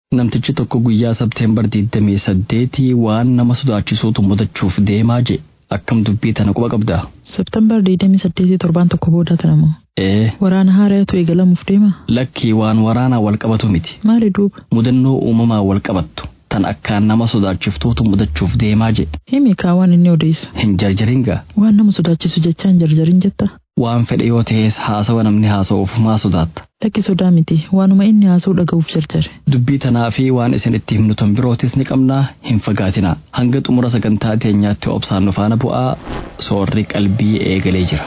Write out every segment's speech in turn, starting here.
Namtichi tokko guyyaa Sabteembar 28 waan nama sodaachisuutu mudachuuf deemaa je akkam dubbii tana quba qabdaa? Septembar 28 torbaan tokko booda tanama. Ee, Waraana haaraatu eegalamuuf deema. lakkii waan waraanaa wal qabatu miti. Maali duuba? Mudannoo uumamaa wal qabattu tan akkaan nama sodaachiftuutu mudachuuf deemaa je Himi waan inni odeessu. hin jarjaringaa. Waan nama sodaachisu jechaan jarjarin jetta. Waan fedhe yoo ta'es haasawa namni haasa'uuf maa sodaatta. Lakki sodaa miti. Waanuma inni haasa'u dhaga'uuf jarjare. Dubbii tanaa fi waan isin itti himnu tan birootis ni qabnaa hin fagaatinaa. Hanga xumura sagantaa teenyaatti obsaan nu faana bu'aa soorri qalbii eegalee jira.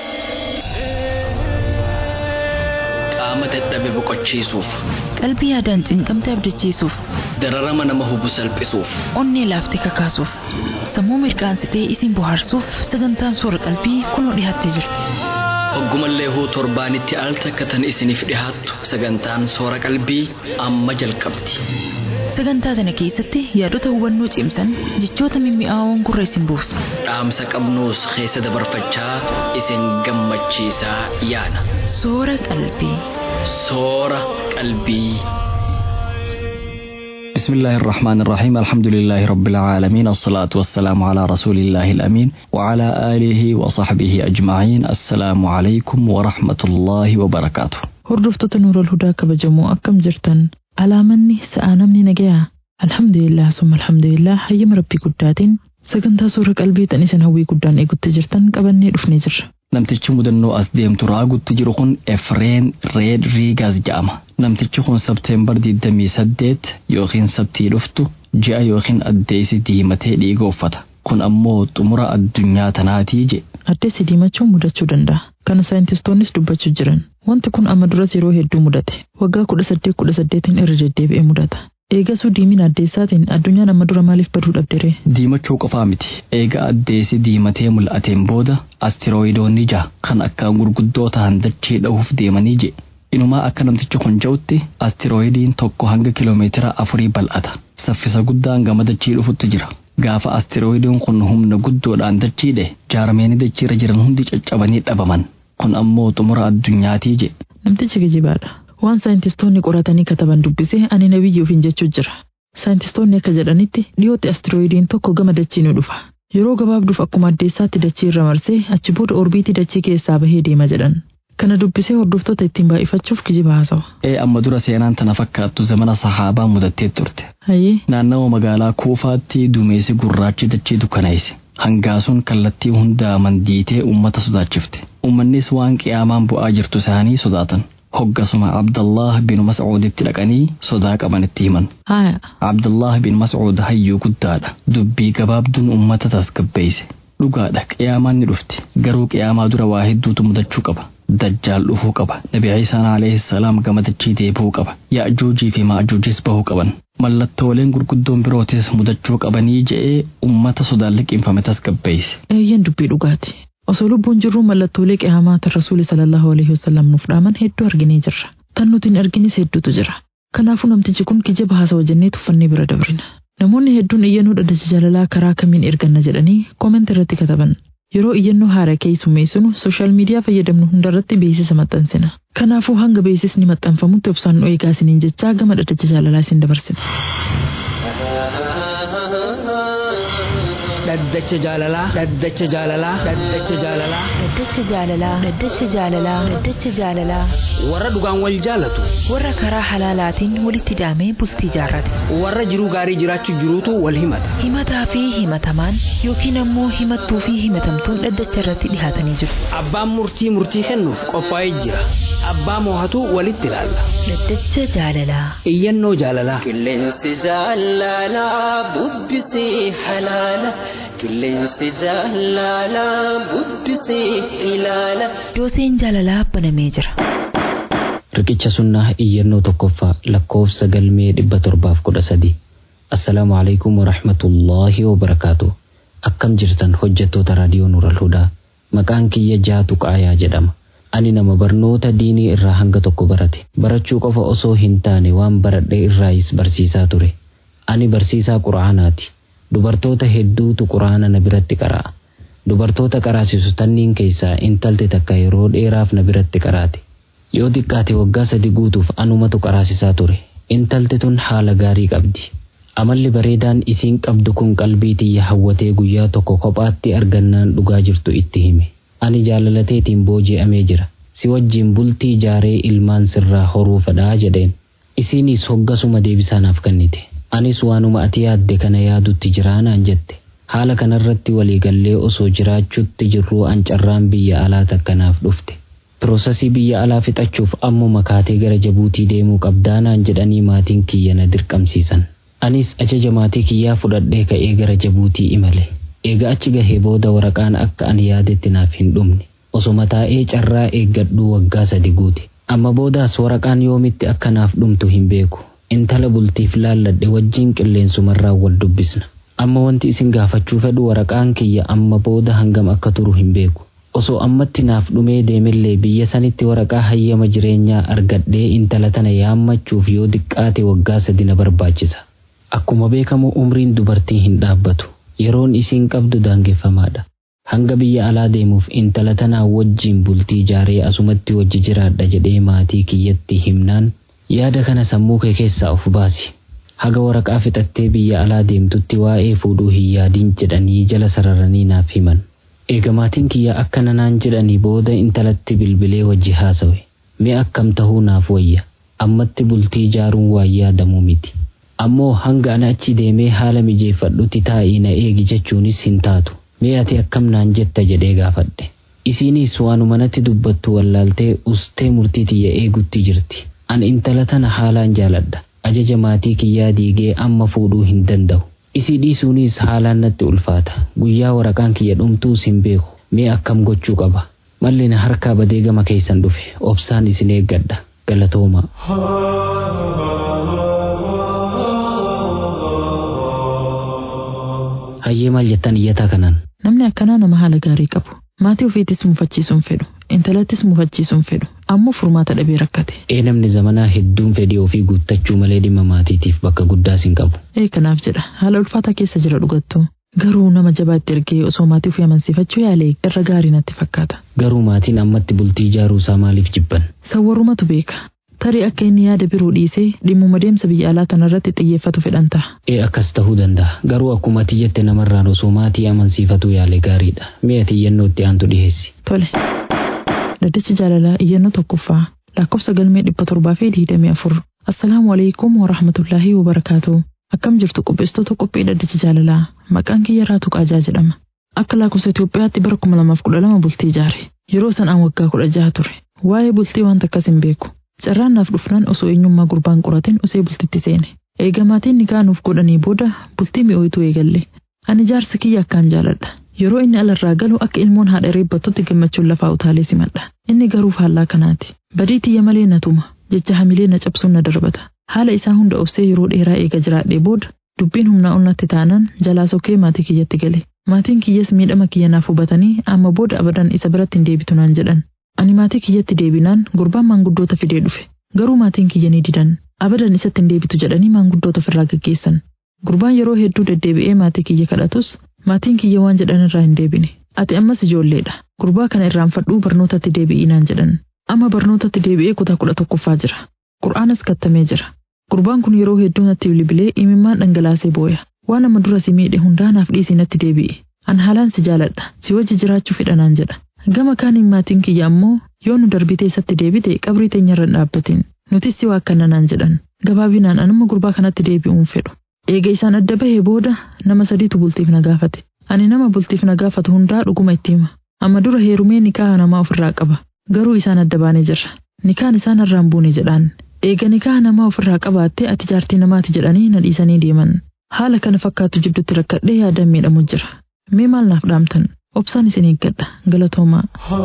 Qaama dadhabe boqochiisuuf, qalbii yaadaan cinqamte abdachiisuuf dararama nama hubu salphisuuf, onnee laaftee kakaasuuf sammuu mirqaansitee isin bohaarsuuf sagantaan soora qalbii kunoo dhiyaattee jirti hoggumallee huu torbaanitti al takka tan isiniif dhihaattu sagantaan soora qalbii amma jalqabdi. sagantaa tana keessatti yaadota hubannoo cimsan jechoota mimmi'aawoon gurra isin buusu Dhaamsa qabnuus keessa dabarfachaa isin gammachiisaa yaana. soora qalbii soora qalbii. بسم الله الرحمن الرحيم الحمد لله رب العالمين الصلاة والسلام على رسول الله الأمين وعلى آله وصحبه أجمعين السلام عليكم ورحمة الله وبركاته Hordoftoota Nuurol Hudaa kabajamoo akkam jirtan? Alaamanni sa'aa namni nagayaa? Alhamdulillah summa alhamdulillah hayyama rabbii guddaatiin sagantaa soora qalbii tan isin hawwii guddaan eegutti jirtan qabannee dhufnee jirra. Namtichi mudannoo as deemtu raagutti jiru kun Efreen Reed Riigaas jedhama. Namtichi kun Sabteembar 28 yookiin sabtii dhuftu ji'a yookiin addeessi diimatee dhiiga uffata. Kun ammoo xumura addunyaa tanaatii je. Addeessi diimachuun mudachuu danda'a. Kana saayintistoonnis dubbachuu jiran. Wanti kun amma duras yeroo hedduu mudate. Waggaa kudha saddeet kudha saddeetiin irra deddeebi'ee mudata. Eegasuu diimina addeessaatiin addunyaan amma dura maaliif baduu dhabdere? Diimachuu qofaa miti. Eega addeessi diimatee mul'ateen booda astiroidoonni ja'a kan akkaan gurguddoo ta'an dachee dha'uuf deemanii je. Inumaa akka namtichi kun jedhutti astiroidiin tokko hanga kiloomeetira afurii bal'ata. Saffisa guddaan gama dachii dhufutti jira. Gaafa astiroidiin kun humna guddoodhaan dachiidhe jaarmeenii dachiirra jiran hundi caccabanii dhabaman. Kun ammoo xumura addunyaatii je. Namtichi gejibaadha. Waan saayintistoonni qoratanii kataban dubbisee ani nabiyyii ofiin jechuu jira. Saayintistoonni akka jedhanitti dhiyootti astiroidiin tokko gama dachii ni dhufa. Yeroo gabaabduuf akkuma addeessaatti dachii irra marsee achi booda orbiitii dachii keessaa bahee deema jedhan. Kana dubbisee hordoftoota ittiin baay'ifachuuf kijiba haasawa. Ee amma dura seenaan tana fakkaattu zamana sahaabaa mudattee turte. Hayyee Naannawa magaalaa Kuufaatti duumessi gurraachi dachee dukkaneesse. Hangaasuun kallattii hundaa mandiitee uummata sodaachifte. Uummannis waan qiyaamaan bu'aa jirtu isaanii sodaatan. Hoggasuma Abdallah bin Mas'uuditti dhaqanii sodaa qabanitti himan. haaya Abdallah bin Mas'uud hayyuu guddaadha. Dubbii gabaabduun uummata tasgabbeesse. Dhugaadha qiyaamaan ni dhufti. Garuu qiyaamaa dura waa hedduutu mudachuu qaba. Dajjaal dhufuu qaba. Nabi Ciisaan alayhi salaam gama dachii deebi'uu qaba. Ya'juujii fi ma'juujis bahuu qaban. Mallattooleen gurguddoon birootis mudachuu qabanii je'ee uummata sodaan liqimfame tasgabbeesse. eeyyan dubbii dhugaati. Osoo lubbuun jirru mallattoolee qiyaamaa tan rasuuli sallallahu alaihi wasallam nuuf dhaaman hedduu arginee jirra. Tan nuti hin arginis hedduutu jira. Kanaafuu namtichi kun kijiba haasawa jennee tuffannee bira dabrina. Namoonni hedduun iyyannoo dhaddacha jaalalaa karaa kamiin erganna jedhanii koomenti irratti kataban. Yeroo iyyannoo haaraa keessummeessinu sooshaal miidiyaa fayyadamnu hundarratti beeksisa maxxansina. Kanaafuu hanga beeksisni maxxanfamutti obsaan nu eegaa isiniin jechaa gama dhaddacha jaalalaa isin dabarsina. dhaddacha jaalalaa dhaddacha jaalalaa dhaddacha jaalalaa Dhaddacha jaalalaa Dhaddacha jaalalaa Dhaddacha jaalalaa warra dhugaan wal jaalatu warra karaa halaalaatiin walitti hidhamee bultii jaarrate warra jiruu gaarii jiraachuu jiruutu wal himata himataa fi himatamaan yookiin ammoo himattuu fi himatamtuun dhaddacha irratti dhihaatanii jiru abbaan murtii murtii kennuuf qophaa'ee jira abbaa moohatu walitti ilaalla Dhaddacha jaalalaa iyyannoo jaalalaa Qilleensi jaalalaa bubbisee halaala. Qilleensi jaalalaa bubbisee ilaala. dooseen jaalalaa banamee jira. Riqicha sunnaa iyyannoo tokkoffaa lakkoofsa galmee dhibba torbaaf kudha sadi. Assalaamu alaikum warahmatullaahi wabarakaatu. Akkam jirtan hojjettoota raadiyoo Nuural Hudaa. Maqaan kiyya jaatu qaayaa jedhama. Ani nama barnoota diinii irraa hanga tokko barate. Barachuu qofa osoo hin taane waan baradhe irraayis barsiisaa ture. Ani barsiisaa quraanaati. Dubartoota hedduutu quraana na biratti qara'a. Dubartoota qaraasisu tanniin keessaa intalti takka yeroo dheeraaf na biratti qaraate. Yoo xiqqaate waggaa sadi guutuuf anumatu qaraasisaa ture. intalti tun haala gaarii qabdi amalli bareedaan isiin qabdu kun qalbii tiyya hawwatee guyyaa tokko kophaatti argannaan dhugaa jirtu itti hime ani jaalalateetiin booji'amee jira si wajjiin bultii jaaree ilmaan sirraa horuu fedhaa jedheen isiinis hoggasuma deebisaanaaf kennite anis waanuma ati yaadde kana yaadutti jiraanaan jette haala kanarratti waliigallee osoo jiraachuutti jirruu ancarraan biyya alaa takkanaaf dhufte piroosasii biyya alaa fixachuuf ammuma kaatee gara jabuutii deemuu qabdaanaan jedhanii maatiin kiyya na dirqamsiisan anis ajaja maatii kiyyaa fudhadhee ka'ee gara jabuutii imale eega achi gahee booda waraqaan akka ani yaadetti naaf hin dhumne osoma taa'ee carraa eeggadhuu waggaa sadi guute amma boodaas waraqaan yoomitti akka naaf dhumtu hin beeku intala bultiif laalladhe wajjiin qilleensumarraa wal dubbisna amma wanti isin gaafachuu fedhu waraqaan kiyya amma booda hangam akka turu hin beeku osoo ammatti naaf dhumee deemillee biyya sanitti waraqaa hayyama jireenyaa argadhee intala tana yaammachuuf yoo diqqaate waggaa sadi na barbaachisa akkuma beekamu umriin dubartii hin dhaabbatu yeroon isiin qabdu daangeffamaadha hanga biyya alaa deemuuf intala tanaa wajjiin bultii jaaree asumatti wajji jiraadha jedhee maatii kiyyatti himnaan yaada kana sammuu kee keessaa of baasi haga waraqaa fixattee biyya alaa deemtutti waa'ee fuudhuu hin yaadiin jedhanii jala sararanii naaf himan eega maatiin kiyya akkana naan jedhanii booda intalatti bilbilee wajji haasawe mee akkam tahuu naaf wayya ammatti bultii jaaruun waan yaadamuu miti ammoo hanga ana achi deemee haala mijeeffadhutti taa'ii na eegi jechuunis hin taatu mee ati akkam naan jetta jedhee gaafadhe isiinis waanuma natti dubbattu wallaaltee ustee murtii tiyya eegutti jirti an intala tana haalaan jaaladha ajaja maatii kiyyaa diigee amma fuudhuu hin danda'u isii dhiisuunis haalaan natti ulfaata guyyaa waraqaan kiyya dhumtuus hin beeku mee akkam gochuu qaba malli na harkaa badee gama keessan dhufe obsaan isin eeggadha galatooma hayyee maal jettan iyyataa kanaan Namni akkanaa nama haala gaarii qabu. Maatii ofiitis mufachiisuun fedhu. Intalattis mufachiisuun fedhu. Ammoo furmaata dhabee rakkate. ee namni zamanaa hedduun fedhii ofii guuttachuu malee dhimma maatiitiif bakka guddaas hin qabu Ee kanaaf jedha. Haala ulfaataa keessa jira dhugattuu. Garuu nama jabaatti ergee osoo maatii ofii amansiifachuu yaale irra gaarii natti fakkaata. garuu maatiin ammatti bultii ijaaruu isaa maaliif jibban Sawwarumatu beeka. Tarii akka inni yaada biroo dhiisee dhimmuma deemsa biyya alaa tanarratti xiyyeeffatu fedhan ta'a. ee akkas tahuu danda'a garuu akkuma ati jette namarraan osoo maatii amansiifatu yaale gaariidha mee ati iyyannoo itti aantu dhiheessi Tole. Daddachi jaalalaa iyyannoo tokkoffaa lakkoofsa galmee dhibba torbaa fi digdamii afur. Assalaamu alaikum wa rahmatullaahi wa barakaatu. Akkam jirtu qopheessitoota qophii daddachi jaalalaa maqaan kiyya Raatuu Qaajaa jedhama. Akka lakkoofsa Itoophiyaatti bara kuma lamaaf kudha lama bultii ijaare. Yeroo sanaan waggaa kudha jaha ture. Waa'ee bultii wanta akkas hin beeku. Carraan naaf dhufnaan osoo eenyummaa gurbaan qoratin osee bultitti seene. Eegamaatiin nikaa nuuf godhanii booda bultii mi'ooyituu eegalle. Ani jaarsa kiyya akkaan jaaladha. Yeroo inni alarraa galu akka ilmoon haadha reebbattutti gammachuun lafaa utaalee simadha. Inni garuu faallaa kanaati. Badii tiyya malee na tuma. Jecha hamilee na cabsuun na darbata. Haala isaa hunda obsee yeroo dheeraa eega jiraadhee booda dubbiin humnaa onnatti taanaan jalaa sokkee maatii kiyyatti gale. Maatiin kiyyas miidhama kiyya naaf hubatanii amma booda abadan isa biratti hin deebitu naan jedhan. Ani maatii kiyyatti deebinaan gurbaan maanguddoota fidee dhufe. Garuu maatiin kiyya ni didan. Abadan isatti hin deebitu jedhanii maanguddoota ofirraa gaggeessan. Gurbaan yeroo hedduu deddeebi'ee maatii kiyya kadhatus maatiin kiyya waan jedhan irraa hin deebine. Ati ammas ijoolleedha. Gurbaa kana irraanfadhuu barnootatti deebi'ii naan jedhan. Amma barnootatti deebi'ee kutaa kudha tokkoffaa jira. Qur'aanas kattamee jira. Gurbaan kun yeroo hedduu natti bilbilee imimmaan dhangalaasee booya. Waan amma dura si miidhe hundaa naaf dhiisii natti deebi'i. An haalaan si jaaladha. Si wajji jiraachuu fedha naan jedha. Gama kaaniin maatiin kiyya ammoo yoo nu darbitee isatti deebite qabrii teenyarra hin dhaabbatin. Nutis si waa akkana naan jedhan. Gabaabinaan anuma gurbaa kanatti deebi'uun fedhu. Eega isaan adda bahee booda nama sadiitu bultiif na gaafate. Ani nama bultiif na gaafatu hundaa dhuguma itti hima. Amma dura heerumee nikaaha namaa ofirraa qaba. Garuu isaan adda baanee jirra. Nikaan isaan irraan buune jedhaan. Eega nikaaha namaa ofirraa qabaattee ati jaartii namaati jedhanii na dhiisanii deeman. Haala kana fakkaatu jidduutti rakkadhee yaadaan miidhamu jira. Mee maal naaf dhaamtan? Obsaan isin eeggadha. Galatoomaa.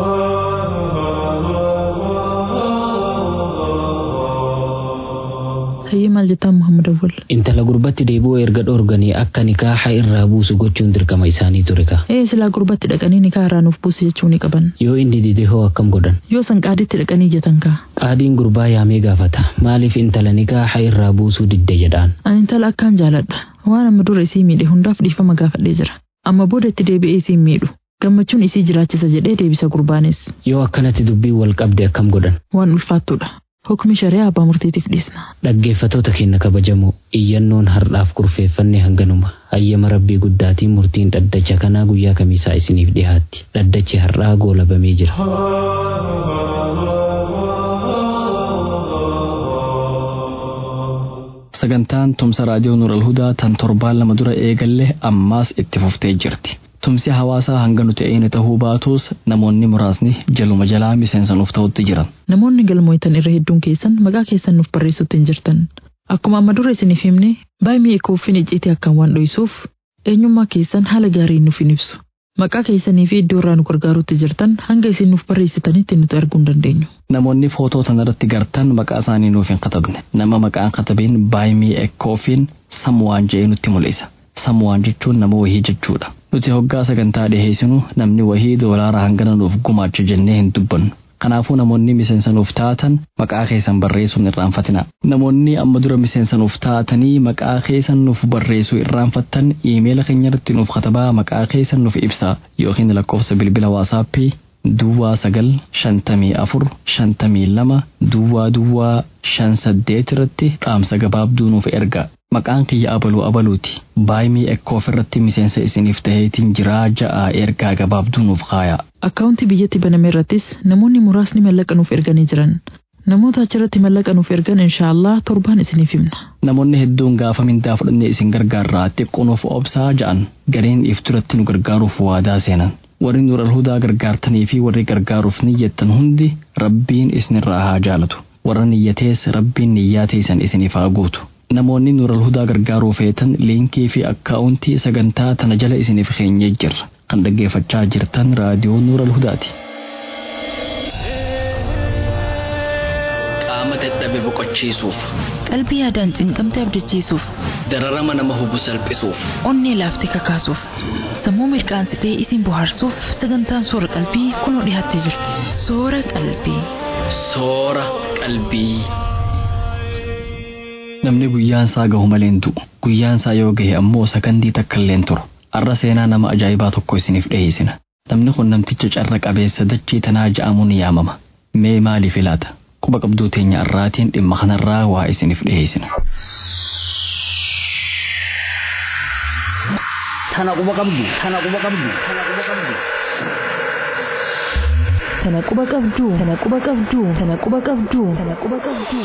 Hayyee maal jettaan Muhammad Awwal? intala gurbatti deebi'uu erga dhoorganii akka nikaaha irraa buusu gochuun dirqama isaanii ture ka Ee silaa gurbatti dhaqanii nikaa irraa nuuf buusi jechuu ni qaban. yoo inni dide hoo akkam godhan Yoo san qaaditti dhaqanii ijatan kaa. qaadiin gurbaa yaamee gaafata maaliif intala nikaaha irraa buusuu didde jedhaan Ani intala akkaan jaaladha. Waan amma dura isii miidhe hundaaf dhiifama gaafadhee jira. Amma booda itti deebi'ee isii miidhu. Gammachuun isii jiraachisa jedhee deebisa gurbaanis. yoo akkanatti dubbiin wal qabde akkam godhan Waan ulfaattudha. hukmi shari'aa abbaa murtiitiif dhiisna. Dhaggeeffatoota keenya kabajamoo iyyannoon har'aaf kurfeeffanne hanganuma hayyama rabbii guddaatiin murtiin dhaddacha kanaa guyyaa kamiisaa isiniif dhiyaatti dhaddachi har'aa goolabamee jira. sagantaan tumsa raadiyoo nuural hudaa tan torbaan lama dura eegalle ammaas itti fuftee jirti. Tumsi hawaasaa hanga nuti eeyine ta'uu baatus namoonni muraasni jaluma jalaa miseensa nuuf ta'utti jiran. Namoonni galmooytan irra hedduun keessan maqaa keessan nuuf barreessutti hin jirtan. Akkuma amma dura isiniif himne baay'ee kooffin icciitii akkaan waan dho'isuuf eenyummaa keessan haala gaariin nuuf hin ibsu. Maqaa keessanii fi iddoo irraa nu gargaarutti jirtan hanga isin nuuf barreessitanitti nuti arguu hin dandeenyu. Namoonni footoo tanarratti gartan maqaa isaanii nuuf hin katabne. Nama maqaan katabeen baay'ee ekkoofiin samuwaan jedhee nutti mul'isa. Samuwaan jechuun nama wahii jechuudha. Nuti hoggaa sagantaa dhiheessinu namni wahii doolaara hangana nuuf gumaacha jennee hin dubbannu. Kanaafuu namoonni miseensa nuuf taatan maqaa keessan barreessuun irraanfatina. Namoonni amma dura miseensa nuuf taatanii maqaa keessan nuuf barreessuu irraanfattan iimeela keenya irratti nuuf katabaa maqaa keessan nuuf ibsaa yookiin lakkoofsa bilbila waasaappii duwwaa sagal shantamii afur shantamii lama duwwaa duwwaa shan saddeet irratti dhaamsa gabaabduu nuuf erga. Maqaan kiyya abaluu abaluuti. Baay'ee ekkoof irratti miseensa isiniif taheetiin jiraa ja'a ergaa gabaabduu nuuf kaaya. Akkaawuntii biyyatti baname irrattis namoonni muraasni mallaqa nuuf erganii jiran. Namoota achirratti mallaqa nuuf ergan inshaallah torbaan isiniif himna. Namoonni hedduun gaafa mindaa fudhannee isin gargaarraa xiqqoonuuf obsaa ja'an gariin ifturatti nu gargaaruuf waadaa seenan. Warri nuural hudaa gargaartanii fi warri gargaaruuf niyyattan hundi rabbiin isinirraa haa jaalatu. Warra niyyatees rabbiin niyyaa teessan isiniif haa guutu. Namoonni nuural hudaa gargaaruu feetan liinkii fi akkaawuntii sagantaa tana jala isiniif keenyee jirra. Kan dhaggeeffachaa jirtan raadiyoo nuural hudaati. Qaama dadhabe boqochiisuuf, Qalbii yaadaan cinqamte abdachiisuuf, dararama nama hubu salphisuuf, onnee laaftee kakaasuuf, sammuu mirqaansitee isin bohaarsuuf sagantaan soora qalbii kunoo dhiyaattee jirti. Soora qalbii. soora qalbii. Namni guyyaan isaa gahu malee hin du'u. Guyyaan isaa yoo gahe ammoo sakandii takka illee hin turu. Har'a seenaa nama ajaa'ibaa tokko isiniif dhiyeessina. Namni kun namticha carra qabeessa dachee tanaa ja'amuun ni yaamama. Mee maaliif ilaata? Quba qabduu teenya har'aatiin dhimma kanarraa waa isiniif dhiyeessina. Tana quba qabdu, tana quba qabdu, tana quba qabdu. Tana quba qabduu, tana quba qabduu, tana quba qabduu, tana quba qabduu.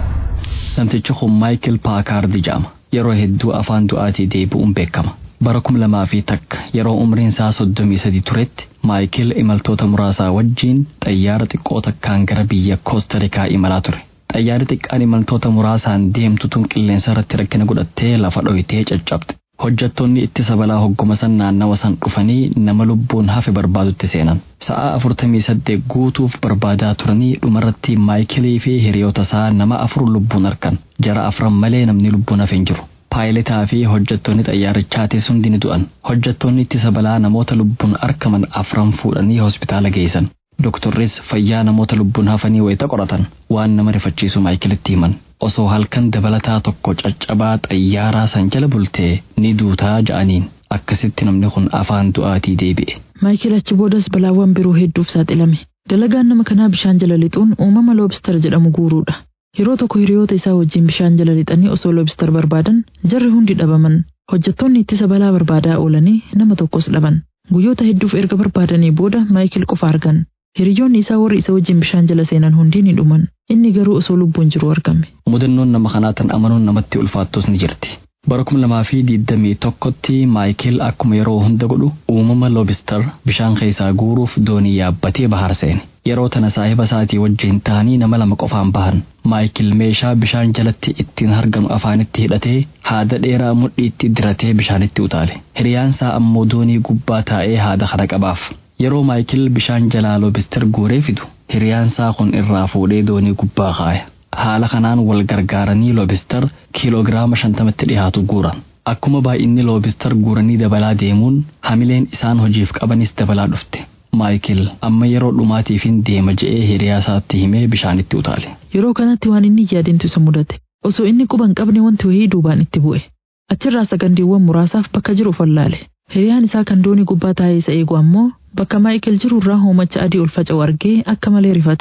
Namtichi kun Maayikil Paakaardi jedhama. Yeroo hedduu afaan du'aatii deebi'uun beekama. Bara kum lamaa fi takka yeroo umriin isaa soddomii sadi turetti Maayikil imaltoota muraasaa wajjiin xayyaara xiqqoo takkaan gara biyya Koostarikaa imalaa ture. Xayyaarri xiqqaan imaltoota muraasaan deemtu tun qilleensa irratti rakkina godhattee lafa dhoyitee caccabde. Hojjettoonni ittisa balaa hogguma san naannawa san dhufanii nama lubbuun hafe barbaadutti seenan. Sa'aa afurtamii saddeet guutuuf barbaadaa turanii dhumarratti maayikilii fi hiriyoota isaa nama afur lubbuun argan. Jara afran malee namni lubbuun hafe hin jiru. Paayiletaa fi hojjettoonni xayyaarichaatis hundi ni du'an. Hojjettoonni ittisa balaa namoota lubbuun argaman afran fuudhanii hospitaala geessan. Doktorris fayyaa namoota lubbuun hafanii wayita qoratan waan nama rifachiisu maayikilitti himan. Osoo halkan dabalataa tokko caccabaa xayyaaraa san jala bultee ni duutaa ja'aniin akkasitti namni kun afaan du'aatii deebi'e. Maayikil achi boodas balaawwan biroo hedduuf saaxilame. Dalagaan nama kanaa bishaan jala lixuun uumama loobistar jedhamu guuruudha. Yeroo tokko hiriyoota isaa wajjin bishaan jala lixanii osoo loobistar barbaadan jarri hundi dhabaman. Hojjettoonni ittisa balaa barbaadaa oolanii nama tokkos dhaban. Guyyoota hedduuf erga barbaadanii booda Maayikil qofa argan. Hiriyoonni isaa warri isa wajjin bishaan jala seenan hundi ni dhuman. Inni garuu osoo lubbuun jiru argame. Mudannoon nama kanaa tan amanuun namatti ulfaattus ni jirti. Bara kuma lamaa fi digdamii tokkotti Maayikil akkuma yeroo hunda godhu uumama loobistar bishaan keessaa guuruuf doonii yaabbatee bahar seene. Yeroo tana saahiba isaatii wajjin ta'anii nama lama qofaan bahan. Maayikil meeshaa bishaan jalatti ittiin harganu afaanitti hidhatee haada dheeraa mudhiitti diratee bishaanitti utaale. Hiriyaansaa ammoo doonii gubbaa taa'ee haada kana qabaaf. Yeroo Maayikil bishaan jalaa loobistar guuree fidu hiriyaansaa kun irraa fuudhee doonii gubbaa kaaya. Haala kanaan wal gargaaranii loobistar kiiloogiraama shantamatti dhiyaatu guuran. Akkuma baay'inni loobistar guuranii dabalaa deemuun hamileen isaan hojiif qabanis dabalaa dhufte. Maayikil amma yeroo dhumaatiifin deema je'ee hiriyaa isaatti himee bishaanitti utaale. Yeroo kanatti waan inni yaadintu isa mudate. Osoo inni quba hin qabne wanti wayii duubaan itti bu'e. Achirraa sagandiiwwan muraasaaf bakka jiru fallaale. Hiriyaan isaa kan doonii gubbaa taa'ee isa eegu ammoo bakka Maayikil jiru irraa hoomacha adii ol faca'u argee akka malee rifate.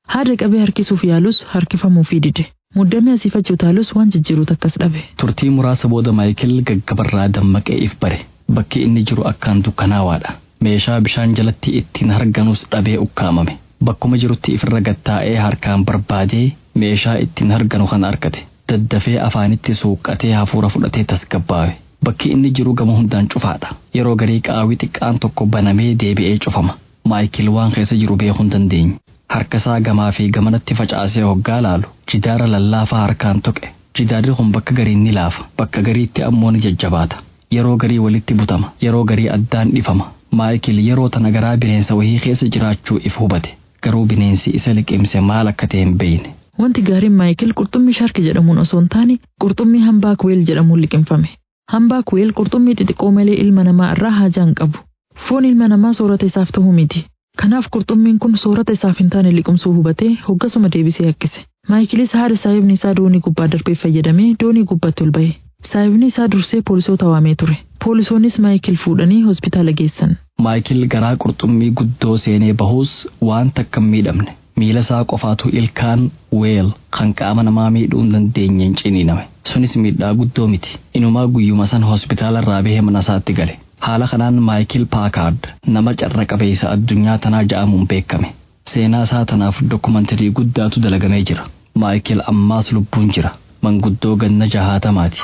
Haadha qabee harkisuuf yaalus harkifamuufii dide. Muddamee asiif achi utaalus waan jijjiiruut akkas dhabe. Turtii muraasa booda Maayikil gaggabarraa dammaqee if bare. Bakki inni jiru akkaan dukkanaawaadha. Meeshaa bishaan jalatti ittiin harganus dhabee ukkaamame. Bakkuma jirutti ifirra gattaa'ee harkaan barbaadee meeshaa ittiin harganu kan argate. Daddafee afaanitti suuqqatee hafuura fudhatee tasgabbaawe. Bakki inni jiru gama hundaan cufaadha. Yeroo garii qaawwi xiqqaan tokko banamee deebi'ee cufama. Maayikil waan keessa jiru beekuu hin dandeenye. Harkasaa gamaa fi gamanatti facaasee hoggaa laalu jidaara lallaafaa harkaan tuqe. Jidaarri kun bakka garii ni laafa. Bakka gariitti ammoo ni jajjabaata. Yeroo garii walitti butama. Yeroo garii addaan dhifama. Maayikil yeroo tana garaa bineensa wahii keessa jiraachuu if hubate. Garuu bineensi isa liqimse maal akka ta'e hin beekne. Wanti gaariin Maayikil qurxummii shaarki jedhamuun osoo hin taane qurxummii hambaa kuweel jedhamuun liqimfame. Hambaa kuweel qurxummii xixiqqoo malee ilma namaa irraa haajaa hin qabu. Foon ilma namaa soorata isaaf ta'uu miti. Kanaaf qurxummiin kun soorata isaaf hin taane liqimsuu hubatee hoggasuma deebisee hakkise. Maayikilis haadha saahibni isaa doonii gubbaa darbee fayyadamee doonii gubbaatti ol ba'e. Saahibni isaa dursee poolisoota waamee ture. Poolisoonnis Maayikil fuudhanii hospitaala geessan. Maayikil garaa qurxummii guddoo seenee bahuus waan takka hin miidhamne. Miila isaa qofaatu ilkaan weel kan qaama namaa miidhuu hin dandeenyeen ciniiname. Sunis miidhaa guddoo miti. Inumaa guyyuma san hospitaala irraa bahee mana isaatti gale. Haala kanaan Maayikil Paakaard nama carra qabeessa addunyaa tanaa ja'amuun beekame. Seenaa isaa tanaaf dokumantarii guddaatu dalagamee jira. Maayikil ammaas lubbuun jira. Manguddoo ganna jahaatamaati.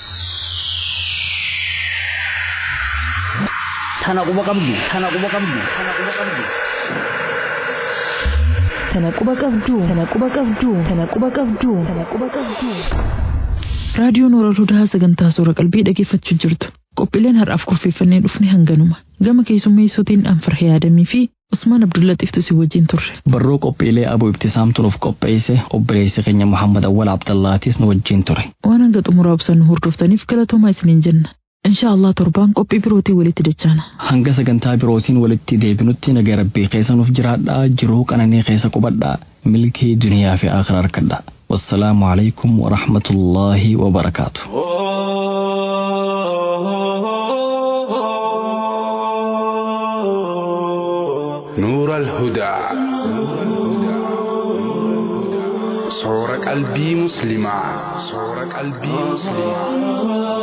Tana quba qabdu. Tana quba qabdu. Tana quba qabdu. Tana quba qabdu. Tana quba qabdu. Tana quba qabdu. Tana quba qabdu. Raadiyoon Nooral Hudaa sagantaa suura qalbii dhaggeeffachuu jirtu. Qophiileen har'aaf kurfeeffannee dhufne hanganuma. Gama keessummeessotiin Anfarhee Yaadamii fi Usmaan Abdullaxiiftu si wajjin turre. Barroo qophiilee aboo ibtisaam turuuf qopheesse obboleessi keenya Muhammad Awwal Abdallaatis nu wajjin ture. Waan hanga xumuraa ibsan hordoftaniif galatoomaa isiniin jenna. Insha Allah torbaan qophii birootii walitti dachaana. Hanga sagantaa birootiin walitti deebinutti nagaa rabbii keessa nuuf jiraadhaa jiruu qananii keessa qubadhaa milkii duniyaa fi akhiraa harkadhaa. Wassalaamu alaikum wa rahmatullaahi wa barakaatu. نور الهدى صور قلبي مسلمة صور قلبي مسلمة